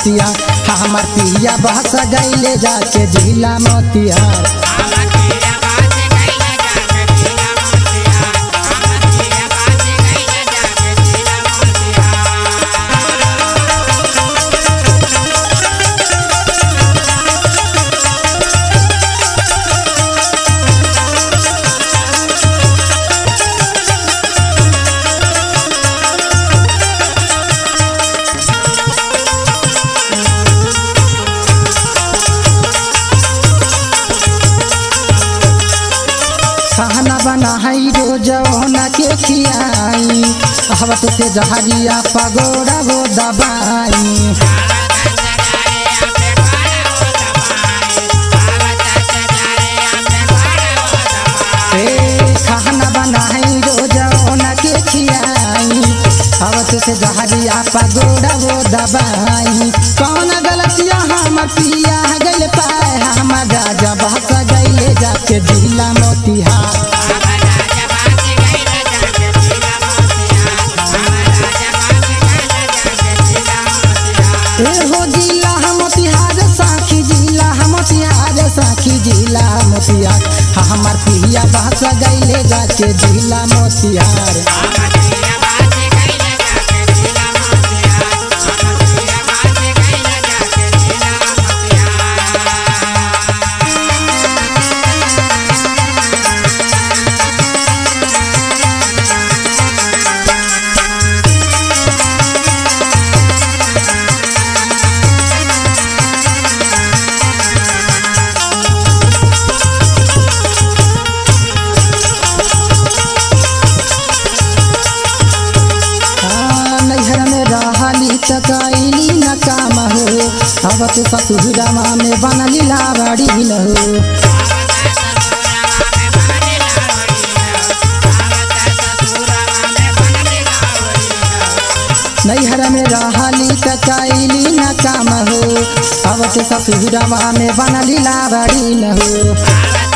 गलतिया हमर पिया बहस गईले जाके जिला मोतिहार खाना बनाई रोज ओना के खियाई हवत से जहरिया पगोड़ा वो दबाई ए, खाना बनाई रोज ओना के खियाई हवत से जहरिया पगोड़ा वो दबाई कौन गलतिया हमर पिया गल पाए हमर राजा बहस गईले जाके जिला मोतिहार ए हो जिला हम मोतिहार साखी जिला हम मोतिहार साखी जिला मोतिहार हाँ, हमार पिया बहस गईले जाके जिला मोतिहार हाँ, नैहर में रहली चकैली न काम हो अवत ससुरमा में बनली लावड़ी न हो नैहर में रहली चकैली न काम हो अवत ससुरमा में बनली लावड़ी न हो